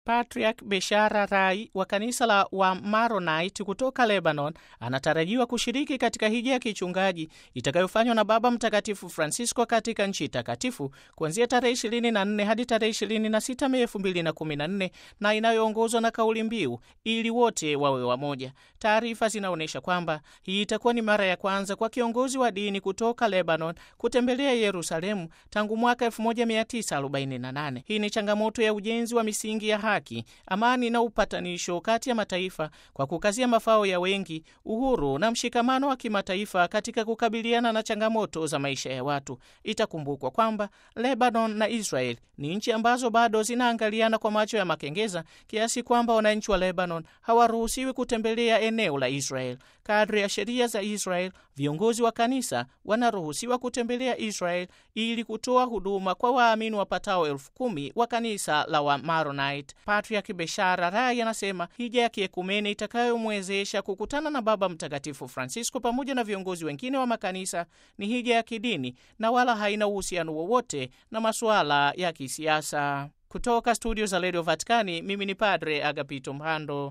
Patriarch Beshara Rai wa kanisa la Wamaronite kutoka Lebanon anatarajiwa kushiriki katika hija ya kichungaji itakayofanywa na Baba Mtakatifu Francisco katika nchi takatifu kuanzia tarehe 24 hadi tarehe 26 Mei 2014 na inayoongozwa na kauli mbiu ili wote wawe wamoja. Taarifa zinaonyesha kwamba hii itakuwa ni mara ya kwanza kwa kiongozi wa dini kutoka Lebanon kutembelea Yerusalemu tangu mwaka 1948. Hii ni changamoto ya ujenzi wa misingi ya haki, amani na upatanisho kati ya mataifa kwa kukazia mafao ya wengi, uhuru na mshikamano wa kimataifa katika kukabiliana na changamoto za maisha ya watu. Itakumbukwa kwamba Lebanon na Israel ni nchi ambazo bado zinaangaliana kwa macho ya makengeza kiasi kwamba wananchi wa Lebanon hawaruhusiwi kutembelea eneo la Israel. Kadri ya sheria za Israel, viongozi wa kanisa wanaruhusiwa kutembelea Israel ili kutoa huduma kwa waamini wapatao elfu kumi wa kanisa la Wamaronite. Patriarch Beshara Rai anasema hija ya kiekumene itakayomwezesha kukutana na Baba Mtakatifu Francisco pamoja na viongozi wengine wa makanisa ni hija ya kidini na wala haina uhusiano wowote na masuala ya kisiasa. Kutoka studio za Radio Vaticani, mimi ni Padre Agapito Mhando.